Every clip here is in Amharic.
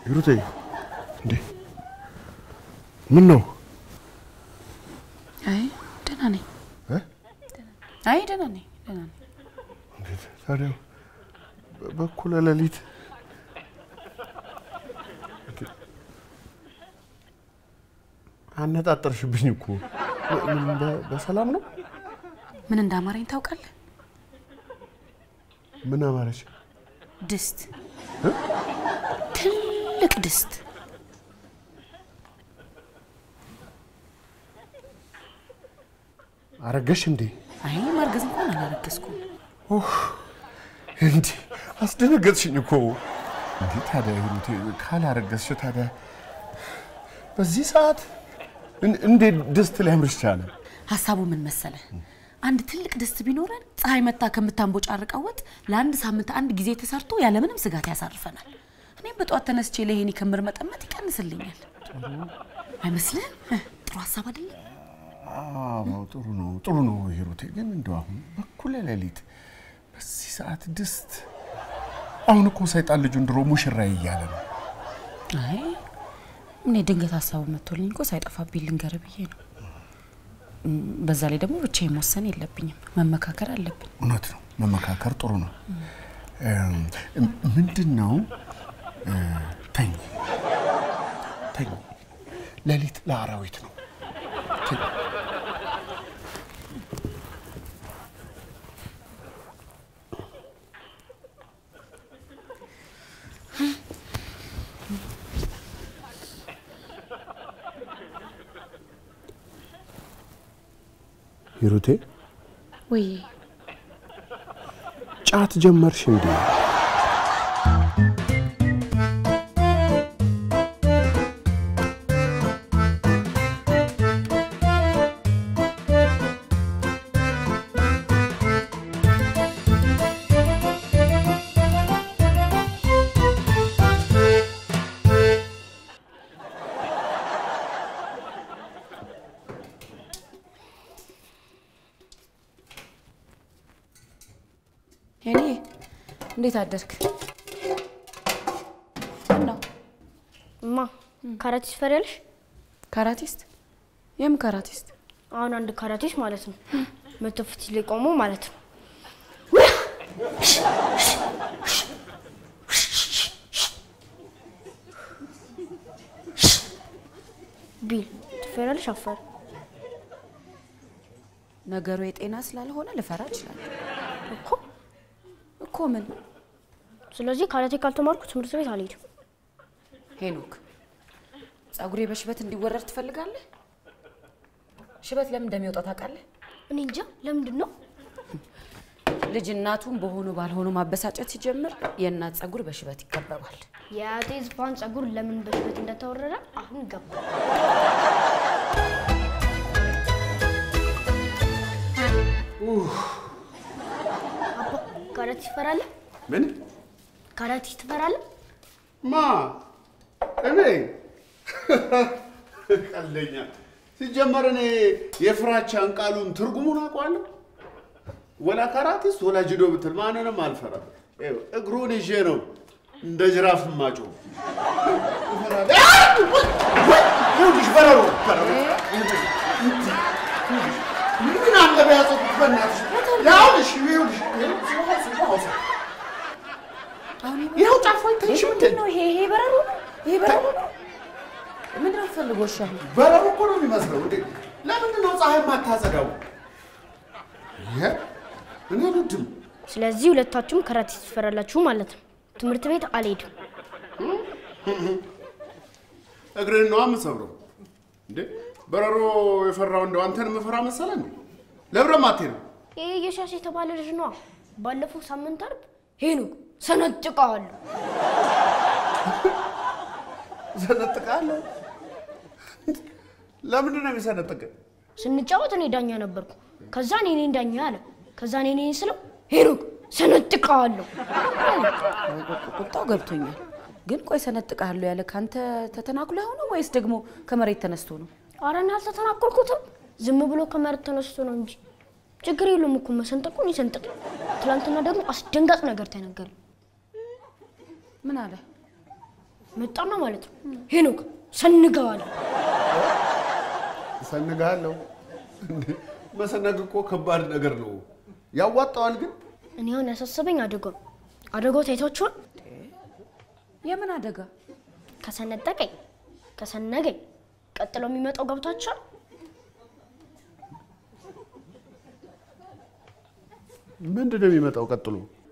ሂሩቴ እንዴ ምን ነው? አይ ደህና ነኝ። እ? አይ ደህና ነኝ፣ ደህና ነኝ። እንዴት ታዲያ በ- በኩለ ሌሊት አነጣጠርሽብኝ እኮ በ- ምን በ- በሰላም ነው? ምን እንዳማረኝ ታውቃለህ? ምን አማረች? ድስት፣ ትልቅ ድስት። አረገሽ እንዴ? አይ ማርገዝ እንኳን አላረገዝኩም። እንዴ አስደነገጥሽኝ እኮ። እንዴ ታዲያ ሂሩቴ ካላረገዝሽ ታዲያ በዚህ ሰዓት እን- እንዴት ድስት ሊያምርሽ ቻለ? ሀሳቡ ምን መሰለ? አንድ ትልቅ ድስት ቢኖረን ፀሐይ መታ ከምታንቦጫርቀው ወጥ ለአንድ ሳምንት አንድ ጊዜ ተሰርቶ ያለምንም ስጋት ያሳርፈናል። እኔም በጠዋት ተነስቼ ለይሄን ክምር መጠመጥ ይቀንስልኛል። አይመስልህም? እ፣ ጥሩ ሀሳብ አይደለም? አዎ ጥሩ ነው ጥሩ ነው ሂሩቴ። ግን እንደው አሁን በኩለ ሌሊት በዚህ ሰዓት ድስት አሁን እኮ ሰይጣን ልጁን ድሮ ሙሽራ እያለ ነው። አይ እኔ ድንገት ሀሳቡ መጥቶልኝ እኮ ሳይጠፋብኝ ልንገር ብዬ ነው። እም፣ በዛ ላይ ደግሞ ብቻዬን መወሰን የለብኝም፣ መመካከር አለብኝ። እውነት ነው፣ መመካከር ጥሩ ነው። እም፣ ምንድን ነው እ፣ ተኝ ተኝ፣ ሌሊት ለአራዊት ነው። ተኝ። ሂሩቴ ወይ ጫት ጀመርሽ እንዴ? ሄኒ እንዴት አደርክ? ነው እማ ካራቲስት ትፈሪያለሽ? ካራቲስት? የም ካራቲስት? አሁን አንድ ካራቲስት ማለት ነው መቶ ፊት ላይ ቆሞ ማለት ነው ቢል ትፈሪያለሽ? አፈር ነገሩ የጤና ስላልሆነ ልፈራ እችላለሁ እኮ እኮ። ምን ስለዚህ ካራቴ ካልተማርኩ ትምህርት ቤት አልሄድም። ሄኖክ፣ ጸጉሬ በሽበት እንዲወረድ ትፈልጋለህ? ሽበት ለምን እንደሚወጣ ታውቃለህ? እኔ እንጃ ለምንድን ነው ልጅ እናቱን በሆኑ ባልሆኑ ማበሳጨት ሲጀምር የእናት ጸጉር በሽበት ይከበባል። የአያቴ ዝፋን ጸጉር ለምን በሽበት እንደተወረረ አሁን ገባ። አባ ካራቴ ትፈራለህ? ምን ካራቴ ትፈራለህ? ማ እኔ ቀልደኛ። ሲጀመር እኔ የፍራቻን ቃሉን ትርጉሙን አውቀዋለሁ። ወላ ካራቲስት ወላ ጅዶ ብትል ማንንም አልፈራም። ይኸው እግሩን ይዤ ነው እንደ ጅራፍ ማጮ ይኸውልሽ፣ በረሮ በረሮ ምን አለ በያዘቁት በእናትሽ ያውልሽ ይኸውልሽ አሁን ይኸው ጫፎ አይታይሽ ምንድን ነው ይሄ? ይሄ በረሮ ነው? ይሄ በረሮ ነው? ምንድን ነው ፈልጎ? እሺ አሁን በረሮ እኮ ነው የሚመስለው። እንዴ ለምንድን ነው ፀሐይ የማታጸዳው? ይሄ እኔ አልወድም። ስለዚህ ሁለታችሁም ካራቴ ትፈራላችሁ ማለት ነው። ትምህርት ቤት አልሄድም። እግርህን ነዋ የምሰብረው። እንዴ በረሮ የፈራው እንደው አንተን የምፈራ መሰለ እንዴ? ለብረም አትሄድም። ይሄ የሻሽ የተባለ ልጅ ነዋ። ባለፈው ሳምንት አርብ ሄኖክ ሰነጥቀዋለሁ። ሰነጥቃለሁ። ለምንድን ነው የሚሰነጥቅ? ስንጫወት እኔ ዳኛ ነበርኩ። ከዛ እኔ ነኝ ዳኛ አለ። ከዛ እኔ ነኝ ስለው ሄኖክ ሰነጥቀዋለሁ። ቁጣው ገብቶኛል። ግን ቆይ ሰነጥቃለሁ ያለ ካንተ ተተናክሎ ሆነ ወይስ ደግሞ ከመሬት ተነስቶ ነው? ኧረ እኔ አልተተናኮልኩትም። ዝም ብሎ ከመሬት ተነስቶ ነው እንጂ ችግር የለውም እኮ መሰንጠቁን ይሰንጥቅ። ትናንትና ደግሞ አስደንጋጭ ነገር ተነገረ። ምን አለ? መጣና ማለት ነው ሄኖክ ሰንገዋል። እሰንግሃለሁ። እንዴ መሰነግ እኮ ከባድ ነገር ነው። ያዋጣዋል ግን እኔ አሁን ያሳሰበኝ አደጋው ነው። አደጋው ታይታችኋል? የምን አደጋ? ከሰነጠቀኝ ከሰነገኝ ቀጥሎ የሚመጣው ገብቷችኋል? ምንድን ነው የሚመጣው ቀጥሎ?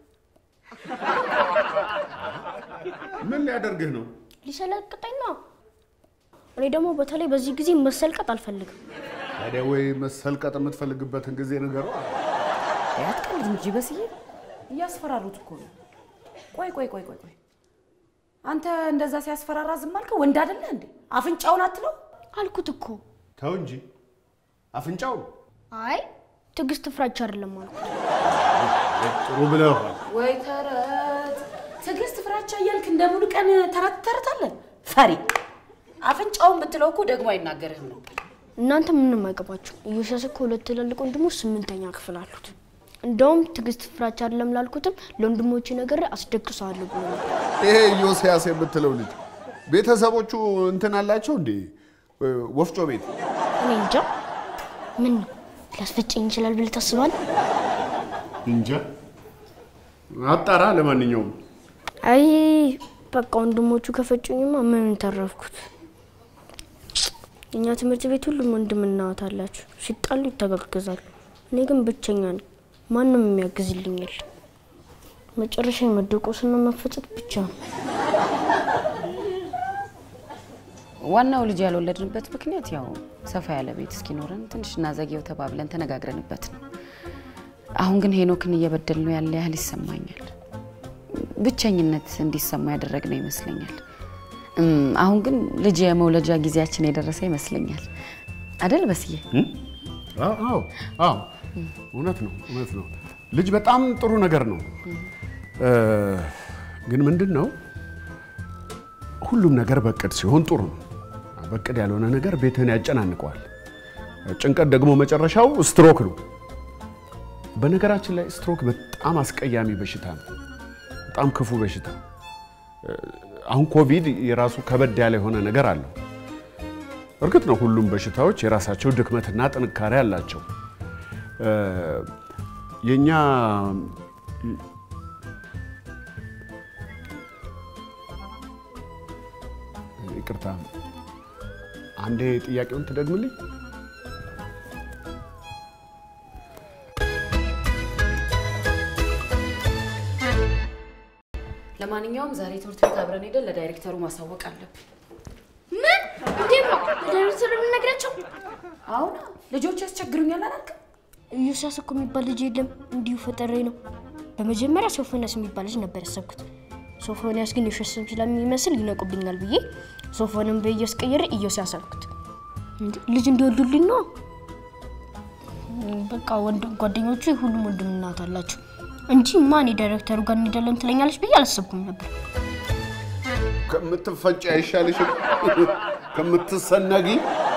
ምን ሊያደርግህ ነው? ሊሰለቅጠኝ ነው። እኔ ደግሞ በተለይ በዚህ ጊዜ መሰልቀጥ አልፈልግም። ታዲያ ወይ መሰልቀጥ የምትፈልግበትን ጊዜ ንገረው። አትቀልድ እንጂ በስዬ እያስፈራሩት እኮ ነው። ቆይ ቆይ ቆይ ቆይ ቆይ አንተ እንደዛ ሲያስፈራራ ዝም አልከው? ወንድ አይደለ እንዴ? አፍንጫውን አትለው? አልኩት እኮ። ተው እንጂ አፍንጫው አይ ትዕግስት ፍራቻ አይደለም አልኩት። ጥሩ ብለዋል። ወይ ተረት ትዕግስት ፍራቻ እያልክ እንደ ሙሉ ቀን ተረት ተረታለን። ፈሪ አፍንጫውን ብትለው እኮ ደግሞ አይናገርህም ነበር። እናንተ ምንም አይገባችሁ። ኢዮስያስ እኮ ሁለት ትላልቅ ወንድሞች ስምንተኛ ክፍል አሉት። እንደውም ትዕግስት ፍራቻ አይደለም ላልኩትም ለወንድሞቼ ነገር አስደግሰዋለሁ ብሎ ነበር። ይሄ ዮስያስ የምትለው ልጅ ቤተሰቦቹ እንትን አላቸው እንዴ? ወፍጮ ቤት እኔ እንጃ ምን ነው ሊያስፈጭኝ ይችላል ብለህ ታስባለህ? እንጃ። አጣራ። ለማንኛውም አይ በቃ ወንድሞቹ ከፈጩኝማ ምን ተረፍኩት። እኛ ትምህርት ቤት ሁሉም ወንድምና እህት አላችሁ። ሲጣሉ ይተጋገዛሉ። እኔ ግን ብቸኛ ነኝ። ማንም የሚያግዝልኝ የለም። መጨረሻ መደቆስና መፈጨት ብቻ ነው። ዋናው ልጅ ያልወለድንበት ምክንያት ያው ሰፋ ያለ ቤት እስኪኖረን ትንሽ እናዘጌው ተባብለን ተነጋግረንበት ነው። አሁን ግን ሄኖክን እየበደል ነው ያለ ያህል ይሰማኛል። ብቸኝነት እንዲሰማ ያደረግነው ይመስለኛል። እም፣ አሁን ግን ልጅ የመውለጃ ጊዜያችን የደረሰ ይመስለኛል። አደል በስዬ? አዎ አዎ፣ እውነት ነው እውነት ነው። ልጅ በጣም ጥሩ ነገር ነው። እ፣ ግን ምንድን ነው ሁሉም ነገር በቅድ ሲሆን ጥሩ ነው። በቅድ ያልሆነ ነገር ቤትህን ያጨናንቀዋል። ጭንቀት ደግሞ መጨረሻው ስትሮክ ነው። በነገራችን ላይ ስትሮክ በጣም አስቀያሚ በሽታ ነው። በጣም ክፉ በሽታ። አሁን ኮቪድ የራሱ ከበድ ያለ የሆነ ነገር አለው። እርግጥ ነው ሁሉም በሽታዎች የራሳቸው ድክመትና ጥንካሬ አላቸው። እ፣ የእኛ ይቅርታ፣ አንዴ ጥያቄውን ትደግምልኝ? ለማንኛውም ዛሬ ትምህርት ቤት አብረን ሄደን ለዳይሬክተሩ ማሳወቅ አለብን። ምን እንዴት ነው ለዳይሬክተር የምንነግራቸው? አሁን ልጆች ያስቸግሩኛል አላልክም? ኢዮስያስ እኮ የሚባል ልጅ የለም፣ እንዲሁ ፈጠሬ ነው። በመጀመሪያ ሶፎንያስ የሚባል ልጅ ነበር ያሰብኩት። ሶፎንያስ ግን የውሸት ስም ስለሚመስል ይነቁብኛል ብዬ ሶፎንን በኢዮስ ቀይሬ ኢዮስያስ አልኩት። እንዴ ልጅ እንዲወልዱልኝ ነው። በቃ ወንድም ጓደኞቹ ሁሉም ወንድም እናት አላቸው እንጂ ማን የዳይሬክተሩ ጋር እንሄዳለን ትለኛለች ብዬ አላሰብኩም ነበር። ከምትፈጭ አይሻልሽም? ከምትሰነጊ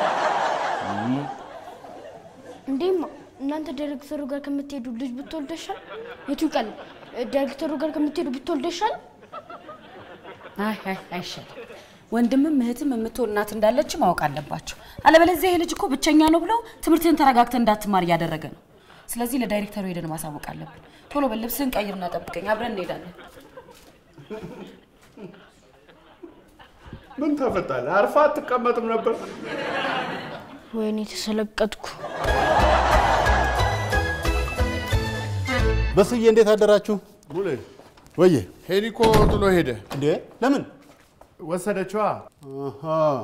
እንዴማ እናንተ ዳይሬክተሩ ጋር ከምትሄዱ ልጅ ብትወልድ ይሻል? የቱ ይቀል? ዳይሬክተሩ ጋር ከምትሄዱ ብትወልድ ይሻል? አይ አይ አይሻልም። ወንድምም እህትም የምትሆን እናት እንዳለች ማወቅ አለባቸው። አለበለዚያ ይሄ ልጅ እኮ ብቸኛ ነው ብለው ትምህርትህን ተረጋግተህ እንዳትማር እያደረገ ነው። ስለዚህ ለዳይሬክተሩ ሄደን ማሳወቅ አለብን። ቶሎ በል ልብስህን ቀይርና ጠብቀኝ፣ አብረን እንሄዳለን። ምን ተፈጣለህ? አርፋ አትቀመጥም ነበር? ወይኔ ተሰለቀጥኩ። በስዬ እንዴት አደራችሁ? ሙሌ ወዬ ሄሊኮ ጥሎ ሄደ። እንዴ ለምን? ወሰደችዋ። አሃ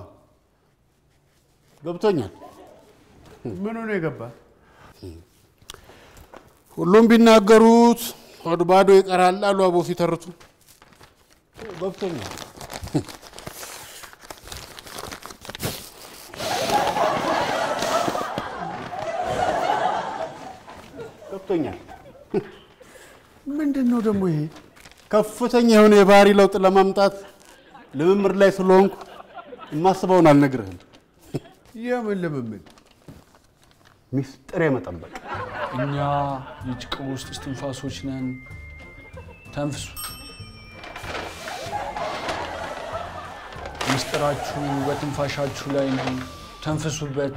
ገብቶኛል። ምኑ ነው የገባ? ሁሉም ቢናገሩት ሆድ ባዶ ይቀራል አሉ አቦ ሲተርቱ። ገብቶኛል። ገብቶኛል። ምንድን ነው ደግሞ ይሄ? ከፍተኛ የሆነ የባህሪ ለውጥ ለማምጣት ልምምድ ላይ ስለሆንኩ የማስበውን አልነግርህም። የምን ልምምድ? ሚስጥር የመጠበቅ እኛ የጭቃ ውስጥ እስትንፋሶች ነን። ተንፍሱ። ምስጢራችሁ በትንፋሻችሁ ላይ ነው። ተንፍሱበት።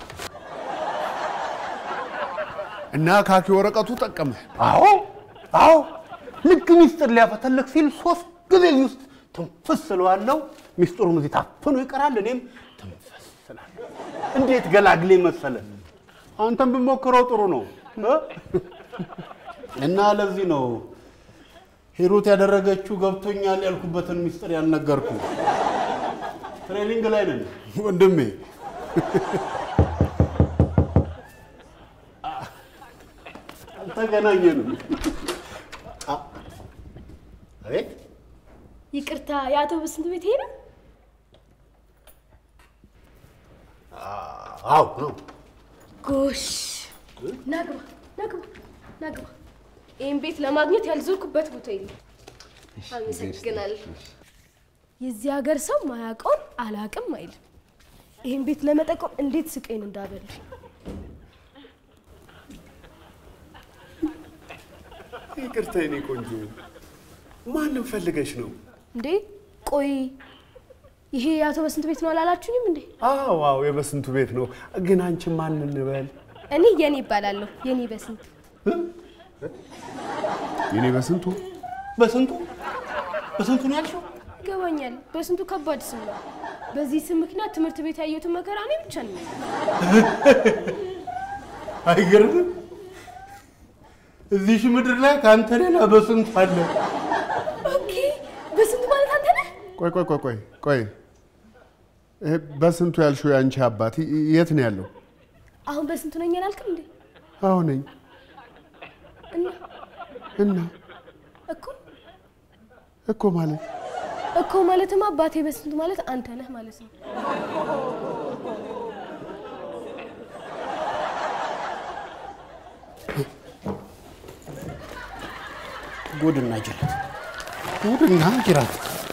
እና ካኪ ወረቀቱ ጠቀመ። አዎ አዎ፣ ልክ ሚስጥር ሊያፈተልክ ሲል ሶስት ጊዜ እዚህ ውስጥ ትንፍስ ስለዋለው ሚስጥሩም እዚህ ታፍኖ ይቀራል። እኔም ትንፍስ ስላለሁ እንዴት ገላግሌ መሰለ። አንተም ብሞክረው ጥሩ ነው እ? እና ለዚህ ነው ሂሩት ያደረገችው ገብቶኛል ያልኩበትን ሚስጥር ያልነገርኩ። ትሬኒንግ ላይ ነን ወንድሜ አልተገናኘንም። አ- አቤት ይቅርታ፣ የአቶ በስንቱ ቤት ይሄ ነው? አዎ ነው። ጎሽ፣ ናግባ ናግባ ናግባ። ይህን ቤት ለማግኘት ያልዞርኩበት ቦታ የለም። አመሰግናለሁ። የዚህ ሀገር ሰው ማያውቀውን አላቅም አይልም። ይህን ቤት ለመጠቆም እንዴት ስቀኝ እንዳበሉ ይቅርታ የኔ ቆንጆ፣ ማንም ፈልገሽ ነው? እንዴ! ቆይ ይሄ የአቶ በስንቱ ቤት ነው አላላችሁኝም እንዴ? አዎ አዎ፣ የበስንቱ ቤት ነው። ግን አንቺ ማን እንበል? እኔ የኔ ይባላለሁ። የኔ በስንቱ የኔ በስንቱ በስንቱ በስንቱ ነው ያልሽው? ይገባኛል። በስንቱ ከባድ ስም ነው። በዚህ ስም ምክንያት ትምህርት ቤት ያየሁትን መከራ እኔ ብቻ ነኝ። አይገርምም? እዚሽ ምድር ላይ ከአንተ ሌላ በስንቱ አለ። ኦኬ፣ በስንቱ ማለት አንተ ነህ? ቆይ ቆይ ቆይ ቆይ ቆይ፣ ይሄ በስንቱ ያልሽው የአንቺ አባት ይ- የት ነው ያለው? አሁን በስንቱ ነኝ አላልክም እንዴ? አዎ ነኝ። እና እና እኮ እኮ ማለት እኮ ማለትማ አባቴ በስንቱ ማለት አንተ ነህ ማለት ነው። ጉድና ጅራት ጉድና ጅራት።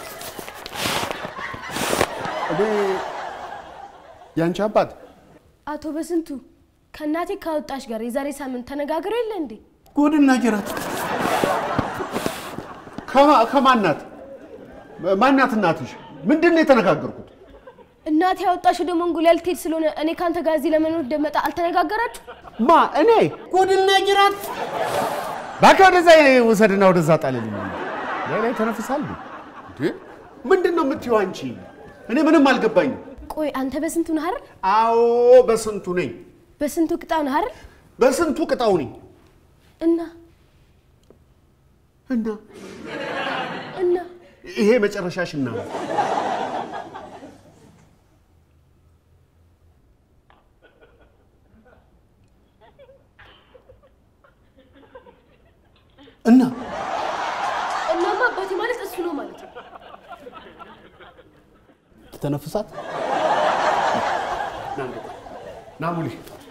እኔ የአንቺ አባት አቶ በስንቱ ከእናቴ ካወጣሽ ጋር የዛሬ ሳምንት ተነጋግረው የለ እንዴ? ጉድና ጅራት። ከማ- ከማናት ማናት እናትሽ? ምንድን ነው የተነጋገርኩት? እናቴ ያወጣሽ ወደ መንጎሊያ ልትሄድ ስለሆነ እኔ ከአንተ ጋር እዚህ ለመኖር እንደመጣ አልተነጋገራችሁ? ማ እኔ ጉድና ጅራት። እባክህ ወደዛ ውሰድና ወደዛ ጣልልኝ። ላይ ላይ ተነፍሳል እንዴ? ምንድን ነው የምትይው አንቺ? እኔ ምንም አልገባኝም። ቆይ አንተ በስንቱ ነህ አይደል? አዎ በስንቱ ነኝ፣ በስንቱ ቅጣው ነህ አይደል? በስንቱ ቅጣው ነኝ። እና እና እና ይሄ መጨረሻሽና ነው። እና እናማ አባቴ ማለት እሱ ነው ማለት ነው። ተነፍሳት ና እንግባ። ና ሙሌ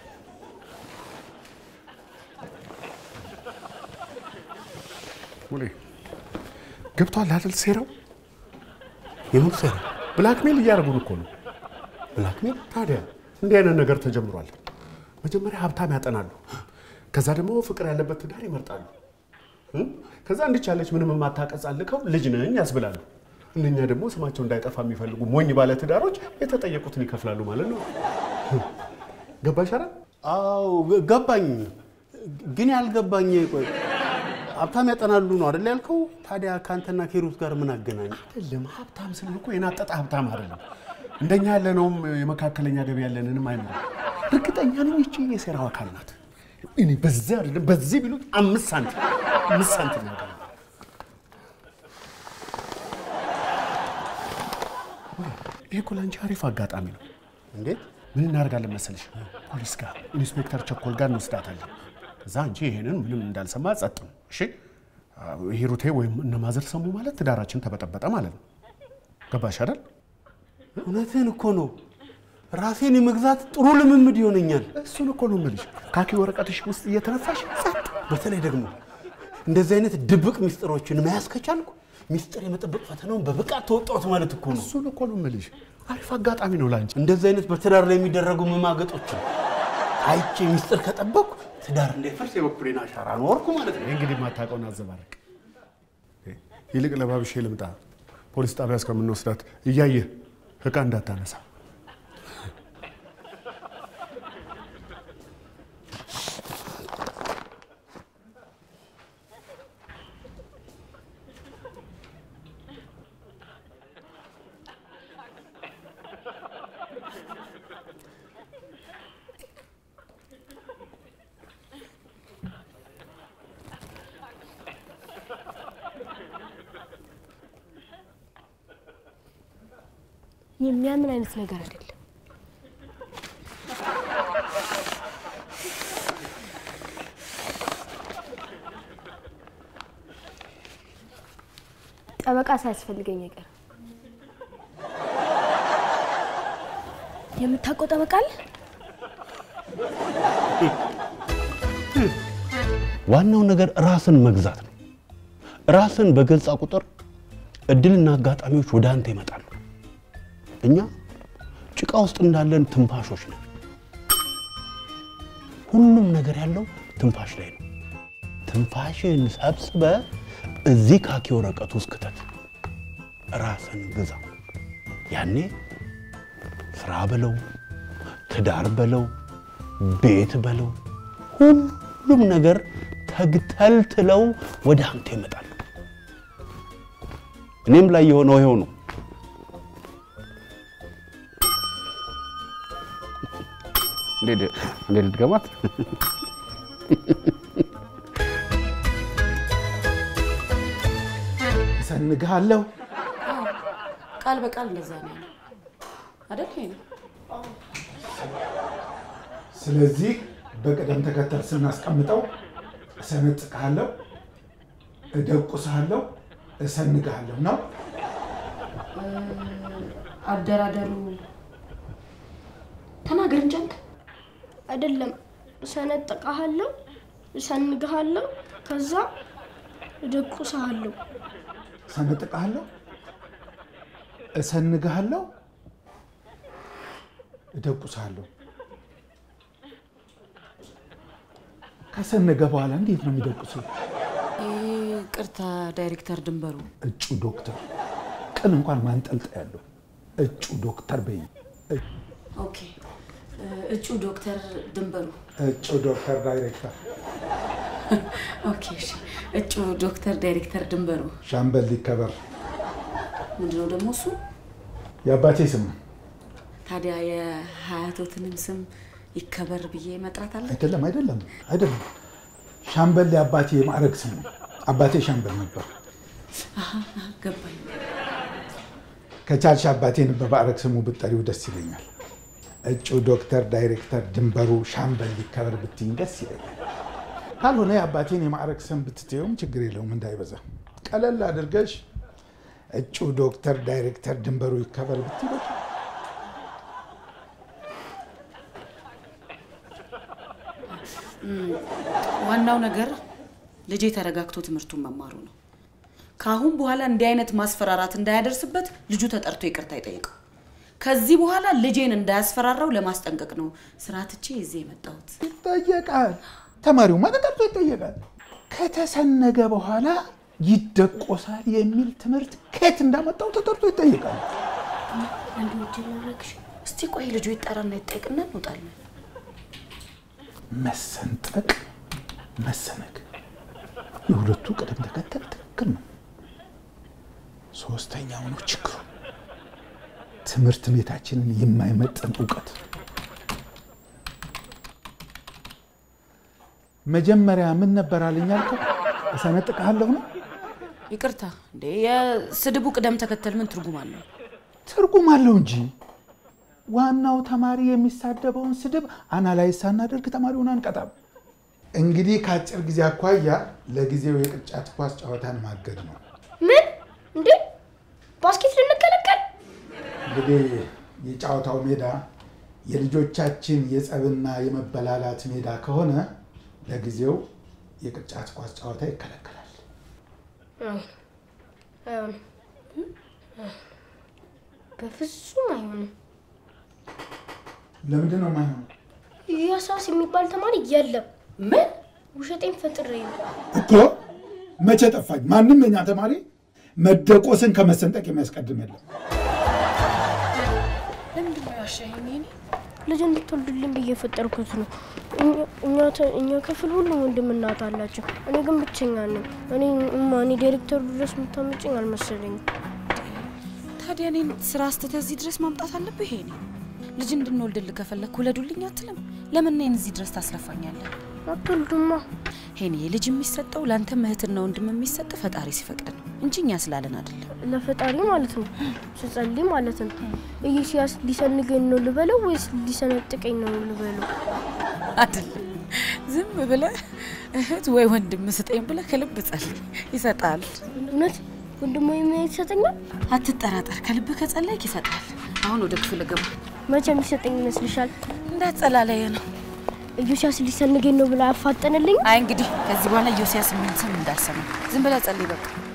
ሙሌ ገብቷል አይደል? ሴራው የምን ሴራ? ብላክሜል እያደረጉን እኮ ነው። ብላክሜል? ታዲያ እንዲህ አይነት ነገር ተጀምሯል። መጀመሪያ ሀብታም ያጠናሉ፣ ከዛ ደግሞ ፍቅር ያለበት ትዳር ይመርጣሉ። እ? ከዛ እንዲች ያለች ምንም የማታቀጻልከው ልጅ ነኝ ያስብላሉ። እነኛ ደግሞ ስማቸው እንዳይጠፋ የሚፈልጉ ሞኝ ባለ ትዳሮች የተጠየቁትን ይከፍላሉ ማለት ነው። ገባሽ አይደል? አዎ ገ- ገባኝ። ግን ያልገባኝ ቆይ ሀብታም ያጠናሉ ነው አይደል ያልከው? ታዲያ ከአንተና ከሂሩት ጋር ምን አገናኝ? አይደለም ሀብታም ስል እኮ የናጠጠ ሀብታም አይደለም። እንደኛ ያለነውም የመካከለኛ ገቢ ያለንንም አይኖርም። እርግጠኛ ነኝ ይቺ የሴራው አካል ናት። እኔ በዚህ አይደለም በዚህ ቢሉት አምስት ሳንቲም አምስት ሳንቲም ነው ያገኘው። ይሄ እኮ ለአንቺ አሪፍ አጋጣሚ ነው። እንዴት? ምን እናደርጋለን መሰለሽ? ፖሊስ ጋር ኢንስፔክተር ቸኮል ጋር እንወስዳታለን። እዛ አንቺ ይሄንን ምንም እንዳልሰማ ጸጥ ነው። እሺ አዎ፣ ሂሩቴ ወይም እነ ማዘር ሰሙ ማለት ትዳራችን ተበጠበጠ ማለት ነው። ገባሽ አይደል? እውነትህን እኮ ነው። ራሴን የመግዛት ጥሩ ልምምድ ይሆነኛል። እሱን እኮ ነው የምልሽ። ካኪ ወረቀትሽ ውስጥ እየተነፋሽ ጸጥ። በተለይ ደግሞ እንደዚህ አይነት ድብቅ ሚስጥሮችን መያዝ ከቻልኩ ሚስጥር የመጠበቅ ፈተናውን በብቃት ተወጣሁት ማለት እኮ ነው። እሱን እኮ ነው የምልሽ። አሪፍ አጋጣሚ ነው ለአንቺ። እንደዚህ አይነት በትዳር ላይ የሚደረጉ መማገጦችን አይቼ ሚስጥር ከጠበቅኩ ትዳር እንዳይፈርስ የበኩሌን አሻራ ኖርኩ ማለት ነው። ይህ እንግዲህ የማታውቀውን አዘባረቅ። ይልቅ ለባብሼ ልምጣ። ፖሊስ ጣቢያ እስከምንወስዳት እያየህ እቃ እንዳታነሳ። የሚያምን አይነት ነገር አይደለም። ጠበቃ ሳያስፈልገኝ አይቀርም። የምታውቀው ጠበቃ አለ? ዋናው ነገር ራስን መግዛት ነው። ራስን በገዛ ቁጥር እድልና አጋጣሚዎች ወደ አንተ ይመጣሉ። እኛ ጭቃ ውስጥ እንዳለን ትንፋሾች ነን። ሁሉም ነገር ያለው ትንፋሽ ላይ ነው። ትንፋሽን ሰብስበ እዚህ ካኪ ወረቀት ውስጥ ክተት። ራስን ግዛ። ያኔ ስራ በለው፣ ትዳር በለው፣ ቤት በለው፣ ሁሉም ነገር ተግተልትለው ወደ አንተ ይመጣሉ። እኔም ላይ የሆነው ይኸው ነው። እንዴት ልድገማት? እሰንግሃለሁ። ቃል በቃል እንደዛ ነው ያለው አይደል? ይሄ ነው ስለዚህ በቅደም ተከተል ስናስቀምጠው እሰነጥቅሃለሁ፣ እደቁስሃለሁ፣ እሰንግሃለሁ ነው። አደራደሩ ተናገር እንጂ አንተ። አይደለም እሰነጥቅሃለሁ፣ እሰንግሃለሁ፣ ከዛ እደቁስሃለሁ። እሰነጥቅሃለሁ፣ እሰንግሃለሁ፣ እደቁስሃለሁ። ከሰነገ በኋላ እንዴት ነው የሚደቁሱ? ቅርታ ዳይሬክተር ድንበሩ እጩ ዶክተር ቅን እንኳን ማንጠልጠ ያለው እጩ ዶክተር በይ። ኦኬ እጩ ዶክተር ድንበሩ እጩ ዶክተር ዳይሬክተር ኦኬ እሺ እጩ ዶክተር ዳይሬክተር ድንበሩ ሻምበል ሊከበር ምንድነው ደግሞ እሱ የአባቴ ስም ነው። ታዲያ የሀያቶትንም ስም ይከበር ብዬ መጥራት አለ አይደለም አይደለም አይደለም። ሻምበል የአባቴ የማዕረግ ስም ነው። አባቴ ሻምበል ነበር። ገባኝ ከቻልሽ አባቴን በማዕረግ ስሙ ብጠሪው ደስ ይለኛል። እጩ ዶክተር ዳይሬክተር ድንበሩ ሻምበል ሊከበር ብትይኝ ደስ ይለኛል። ካልሆነ የአባቴን የማዕረግ ስም ብትትየውም ችግር የለውም እንዳይበዛ። ቀለል አድርገሽ እጩ ዶክተር ዳይሬክተር ድንበሩ ይከበር ብትይ በቃ። ዋናው ነገር ልጄ ተረጋግቶ ትምህርቱን መማሩ ነው ከአሁን በኋላ እንዲህ አይነት ማስፈራራት እንዳያደርስበት ልጁ ተጠርቶ ይቅርታ ይጠይቀው ከዚህ በኋላ ልጄን እንዳያስፈራራው ለማስጠንቀቅ ነው ስራ ትቼ እዚህ የመጣሁት ይጠየቃል። ተማሪውማ ተጠርቶ ይጠየቃል። ከተሰነገ በኋላ ይደቆሳል የሚል ትምህርት ከየት እንዳመጣው ተጠርቶ ይጠየቃል። አንድ ወጅ ላረግሽ እስቲ ቆይ ልጁ ይጠራና ይጠይቅና እንወጣለን መሰንጠቅ፣ መሰነግ የሁለቱ ቅደም ተከተል ትክክል ነው። ሶስተኛው ነው ችግሩ። ትምህርት ቤታችንን የማይመጥን እውቀት። መጀመሪያ ምን ነበር አለኝ ያልከው? እሰነጥቅሃለሁ ነው። ይቅርታ እንዴ የስድቡ ቅደም ተከተል ምን ትርጉም አለው ትርጉም አለው እንጂ ዋናው ተማሪ የሚሳደበውን ስድብ አናላይዝ ሳናደርግ ተማሪውን አንቀጣም። እንግዲህ ከአጭር ጊዜ አኳያ ለጊዜው የቅርጫት ኳስ ጨዋታን ማገድ ነው። ምን እንዴ ባስኬት ልንከለከል? እንግዲህ የጨዋታው ሜዳ የልጆቻችን የጸብና የመበላላት ሜዳ ከሆነ ለጊዜው የቅርጫት ኳስ ጨዋታ ይከለከላል። አይሆንም፣ በፍጹም አይሆንም። ለምንድን ነው የማይሆነው? ያሳስ የሚባል ተማሪ የለም። ምን ውሸጤን ፈጥሬ ነው። እኮ መቼ ጠፋኝ? ማንም የኛ ተማሪ መደቆስን ከመሰንጠቅ የሚያስቀድም የለም። ለምንድን ነው ያሻኸኝ? እኔ ልጅ እንድትወልድልኝ ብዬ የፈጠርኩት ነው። እኛ- እኛ ተ- እኛ ክፍል ሁሉም ወንድም እናት አላቸው። እኔ ግን ብቸኛ ነኝ። እኔ እማ እኔ ዳይሬክተሩ ድረስ የምታመጭኝ አልመሰለኝም። ታዲያ እኔን ስራ አስተህ እዚህ ድረስ ማምጣት አለብህ? ይሄኔ ልጅ እንድንወልድልህ ከፈለክ ውለዱልኝ አትልም? ለምን እኔን እዚህ ድረስ ታስለፋኛለህ? አትወልዱማ። ሄኔ ልጅ የሚሰጠው ለአንተም እህትና ወንድም የሚሰጥ ፈጣሪ ሲፈቅድ ነው እንጂ እኛ ስላለን አይደለም። ለፈጣሪ ማለት ነው። ስጸልይ ማለት ነው። ኢየሱስ ሊሰንገኝ ነው ልበለው ወይስ ሊሰነጥቀኝ ነው ልበለው? አይደለም ዝም ብለህ እህት ወይ ወንድም ስጠኝ ብለህ ከልብ ጸልይ፣ ይሰጣል። እውነት ወንድሞ የሚያየት ይሰጠኛል? አትጠራጠር፣ ከልብህ ከጸለይክ ይሰጣል። አሁን ወደ ክፍል ገባ። መቼ የሚሰጠኝ ይመስልሻል? እንዳትጸላለየ ነው። ኢየሱስ ሊሰንገኝ ነው ብላ አፋጠንልኝ። አይ እንግዲህ ከዚህ በኋላ ዮሲያስ የሚል ስም እንዳልሰማ ዝም ብለህ ጸልይ በቃ።